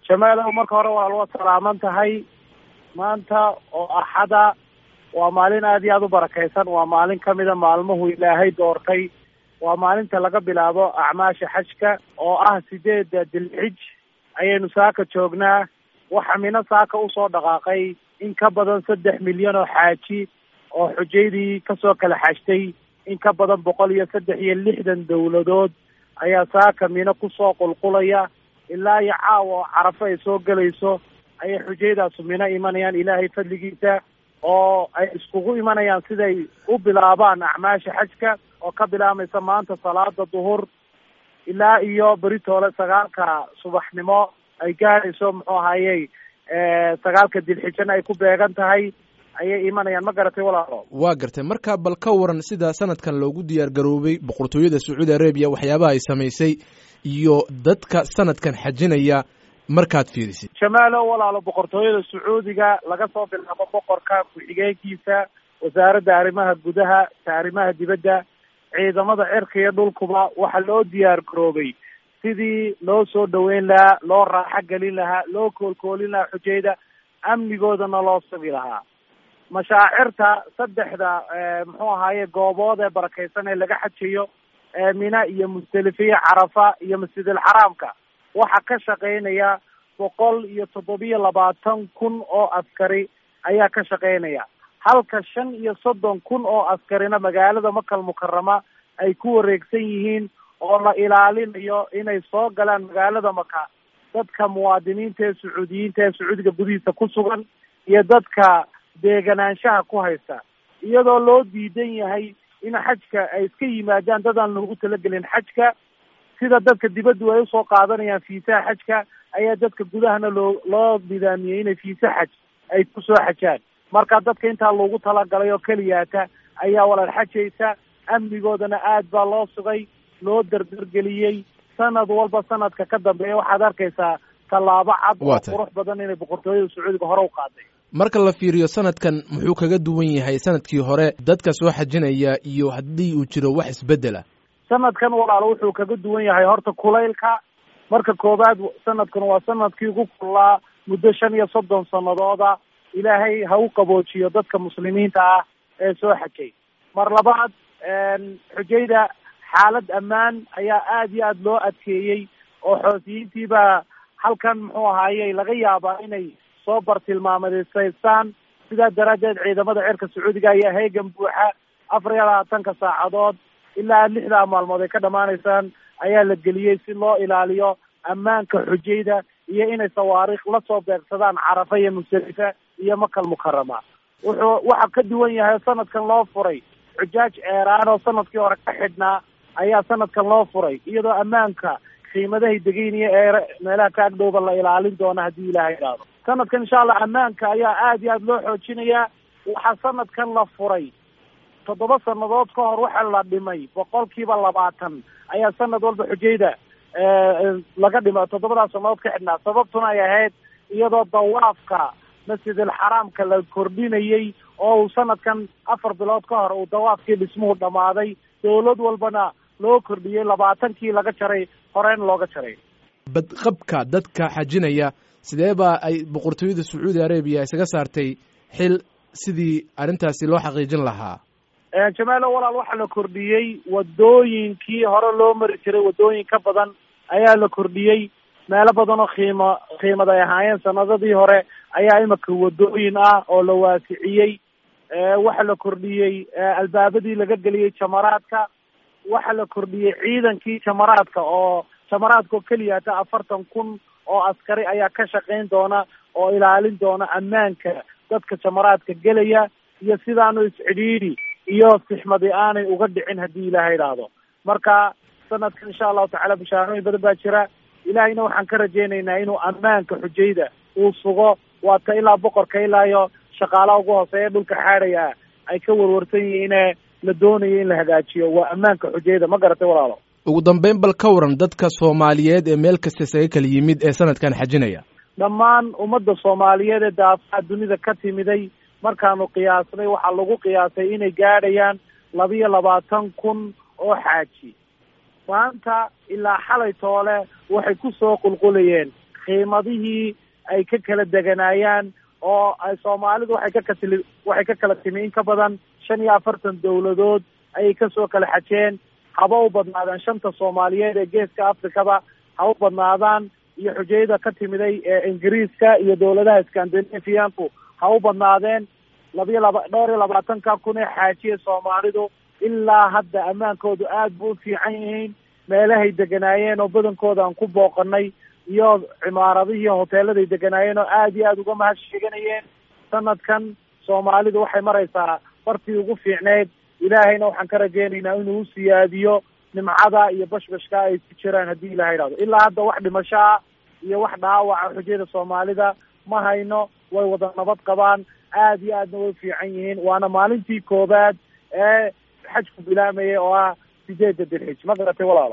jamaalow marka hore waa loo salaaman tahay maanta oo axada waa maalin aada iyo aada u barakaysan waa maalin kamida maalmuhu ilaahay doortay waa maalinta laga bilaabo acmaasha xajka oo ah sideeda dilxij ayaynu saaka joognaa waxa mino saaka usoo dhaqaaqay in ka badan saddex milyan oo xaaji oo xujaydii kasoo kala xajtay in ka badan boqol iyo saddex iyo lixdan dawladood ayaa saaka mino kusoo qulqulaya ilaa iyo caawa oo carafo ay soo gelayso ayay xujaydaasu mino imanayaan ilaahay fadligiisa oo ay iskugu imanayaan siday u bilaabaan acmaasha xajka oo ka bilaamaysa maanta salaada duhur ilaa iyo beritoole sagaalka subaxnimo ay gaadayso muxuu ahayey sagaalka dilxijana ay ku beegan tahay ayay imanayaan ma garatay walaalo waa gartay marka bal ka waran sida sanadkan loogu diyaar garoobay boqortooyada sacuudi arabiya waxyaabaha ay samaysay iyo dadka sanadkan xajinaya markaad fiirisid jamaalo walaalo boqortooyada sacuudiga laga soo bilaabo boqorka ku-xigeenkiisa wasaaradda arrimaha gudaha ta arrimaha dibadda ciidamada cirka iyo dhulkuba waxaa loo diyaar garoobay sidii loo soo dhaweyn lahaa loo raaxo gelin lahaa loo koolkoolin lahaa xujayda amnigoodana loo sugi lahaa mashaacirta saddexda muxuu ahaaye goobood ee barakeysan ee laga xajayo mina iyo musdelifiya carafa iyo masjidil xaraamka waxaa ka shaqeynaya boqol iyo toddobiyo labaatan kun oo askari ayaa ka shaqeynaya halka shan iyo soddon kun oo askarina magaalada makal mukarama ay ku wareegsan yihiin oo la ilaalinayo inay soo galaan magaalada maka dadka muwaadiniinta ee sacuudiyiinta ee sacuudiga gudihiisa ku sugan iyo dadka deeganaanshaha ku haysta iyadoo loo diidan yahay in xajka ay iska yimaadaan dad aan loogu talagelin xajka sida dadka dibaddu ay usoo qaadanayaan fiisaha xajka ayaa dadka gudahana loo loo nidaamiyey inay fiisa xaj ay kusoo xajaan marka dadka intaa loogu talagalay oo keliyaata ayaa walaal xajaysa amnigoodana aad baa loo sugay loo dardargeliyey sanad walba sanadka ka dambeeya waxaad arkaysaa tallaabo cad oo qurux badan inay boqortooyada sacuudiga hore u qaaday marka la fiiriyo sanadkan muxuu kaga duwan yahay sanadkii hore dadka soo xajinaya iyo haddii uu jiro wax isbedela sanadkan walaalo wuxuu kaga duwan yahay horta kulaylka marka koowaad sanadkan waa sanadkii ugu kullaa muddo shan iyo soddon sanadooda ilaahay ha u qaboojiyo dadka muslimiinta ah ee soo xajay mar labaad xujayda xaalad ammaan ayaa aada iyo aada loo adkeeyey oo xoosiyiintiibaa halkan muxuu ahaayey laga yaabaa inay soo bartilmaamadesaystaan sidaa daraaddeed ciidamada cirka sacuudiga ayaa heegan buuxa afar iyo labaatanka saacadood ilaa lixdaa maalmood ay ka dhamaanaysaan ayaa la geliyey si loo ilaaliyo ammaanka xujayda iyo inay sawaariikh la soo beegsadaan carafa iyo musdalifa iyo makal mukarama wuxuu waxa ka duwan yahay sanadkan loo furay xujaaj ceeraan oo sanadkii hore ka xidhnaa ayaa sanadkan loo furay iyadoo ammaanka qiimadahay degeynaya ee meelaha ka agdhowba la ilaalin doona haddii ilaha idhaahdo sanadkan insha allah ammaanka ayaa aada iyo aada loo xoojinayaa waxaa sanadkan la furay toddoba sanadood ka hor waxa la dhimay boqolkiiba labaatan ayaa sanad walba xujayda laga dhima toddobadaas sanadood ka xidhnaa sababtuna ay ahayd iyadoo dawaafka masjidil xaraamka la kordhinayey oo uu sanadkan afar bilood ka hor uu dawaafkii dhismuhu dhammaaday dawlad walbana loo kordhiyey labaatankii laga jaray horeen looga jaray badqabka dadka xajinaya sidee baa ay boqortooyada sacuudi arabiya isaga saartay xil sidii arrintaasi loo xaqiijin lahaa jamaalo walaal waxaa la kordhiyey wadooyinkii hore loo mari jiray wadooyin ka badan ayaa la kordhiyey meelo badan oo qiimo qiimad ay ahaayeen sanadadii hore ayaa imika wadooyin ah oo la waasiciyey waxaa la kordhiyey albaabadii laga geliyey jamaraadka waxaa la kordhiyey ciidankii jamaraadka oo jamaraadka oo keliyaata afartan kun oo askari ayaa ka shaqayn doona oo ilaalin doona ammaanka dadka jamaraadka gelaya iyo sidaanu iscidhiidhi iyo sixmadi aanay uga dhicin haddii ilaha idhaahdo marka sanadkan insha allahu tacala bishaarooyin badan baa jira ilahayna waxaan ka rajaynaynaa inuu ammaanka xujayda uu sugo waata ilaa boqorka ilaa iyo shaqaalaha ugu hooseeya dhulka xaadhaya ay ka warwarsan yihiine la doonayo in la hagaajiyo waa ammaanka xujayda ma garatay walaalo ugu dambeyn bal ka waran dadka soomaaliyeed ee meel kasta isaga kala yimid ee sanadkan xajinaya dhammaan ummadda soomaaliyeed ee daafaha dunida ka timiday markaanu qiyaasnay waxaa lagu qiyaasay inay gaadhayaan labiyo labaatan kun oo xaaji maanta ilaa xalay toole waxay kusoo qulqulayeen qiimadihii ay ka kala deganaayaan oo ay soomaalidu waxay ka katili waxay ka kala timi in ka badan shan iyo afartan dawladood ayay kasoo kala xajeen haba u badnaadaan shanta soomaaliyeed ee geeska afrikaba ha u badnaadaan iyo xujayada ka timiday ee ingiriiska iyo dawladaha scandinavianku ha u badnaadeen labiyo laba dhowr iyo labaatanka kun ee xaajiya soomaalidu ilaa hadda ammaankoodu aad bu u fiican yihiin meelahay deganaayeen oo badankooda aan ku booqanay iyo cimaaradihii hoteeladay deganaayeen oo aad iyo aada uga mahad sheeganayeen sanadkan soomaalidu waxay maraysaa bartii ugu fiicneyd ilaahayna waxaan ka rajeynaynaa inuu usiyaadiyo nimcada iyo bashbashka ay ku jiraan haddii ilahay idhahdo ilaa hadda wax dhimashaa iyo wax dhaawaca xujayada soomaalida ma hayno way wada nabad qabaan aad iyo aadna way fiican yihiin waana maalintii koobaad ee xajku bilaamaya oo ah sideedda dilxij ma garatay walaalo